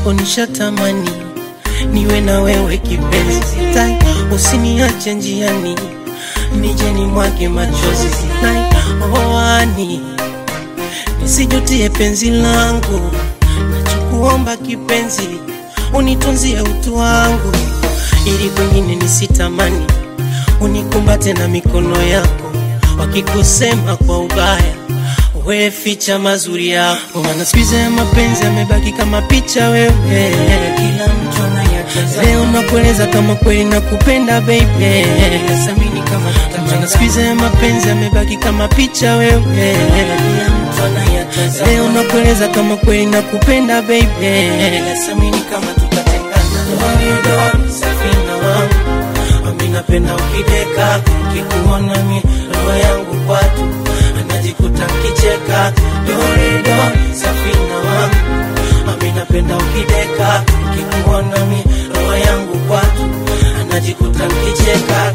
mwenzako nishatamani niwe na wewe kipenzi, sitai usiniache njiani, nije ni mwage machozi, sitai oani, nisijutie penzi langu, nachokuomba kipenzi, unitunzie utu wangu, ili kwengine nisitamani, unikumbate na mikono yako, wakikusema kwa ubaya we ficha mazuri yako, maana siku hizi ya mapenzi yamebaki kama picha wewe, kila mtu anayatazama. Leo nakueleza kama kweli nakupenda baby, nasamini kama maana siku hizi ya mapenzi yamebaki kama picha wewe, kila mtu anayatazama. Leo nakueleza kama kweli nakupenda baby, nasamini kama tutatengana. Dori safina wangu, ami napenda ukideka, kikuona mi roho yangu kwatu najikuta kicheka dorido safina wangu ami napenda ukideka kikuona mi roho yangu kwatu anajikuta kicheka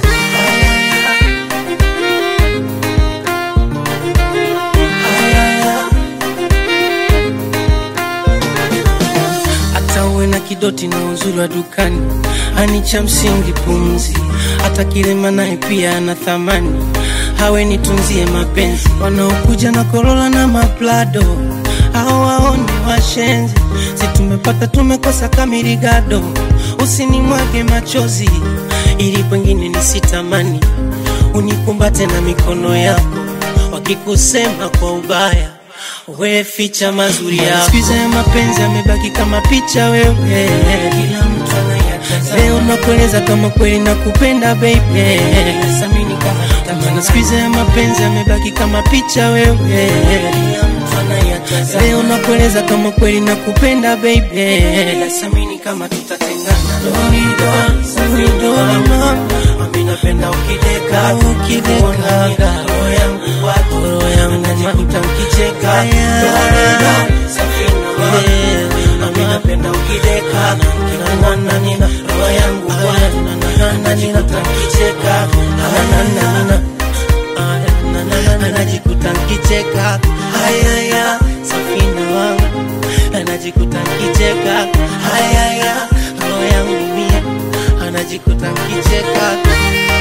hata uwe na kidoti na uzuri wa dukani ani cha msingi pumzi hata kilema naye pia ana thamani hawe nitunzie mapenzi wanaokuja na korola na maplado hao waone washenzi si tumepata tumekosa kamirigado usinimwage machozi ili pengine nisitamani unikumbate na mikono yako wakikusema kwa ubaya we ficha mazuri yako siku hizi ya mapenzi yamebaki kama picha wewe kila mtu anayatazama leo nakueleza kama kweli nakupenda baby nasamini kama maana siku hizi ya mapenzi yamebaki kama picha wewe kila mtu anayatazama leo nakueleza kama kweli nakupenda baby nasamini kama tutatengana dorido dorido mama mimi napenda ukideka ukideka roho yangu kwako roho yangu najikuta nikicheka dorido safina wangu mimi napenda ukideka kikuona nina roho yangu kwako najikuta nikicheka anajikuta nikicheka hayaya safina wangu anajikuta nikicheka hayaya roho yangu mia anajikuta nikicheka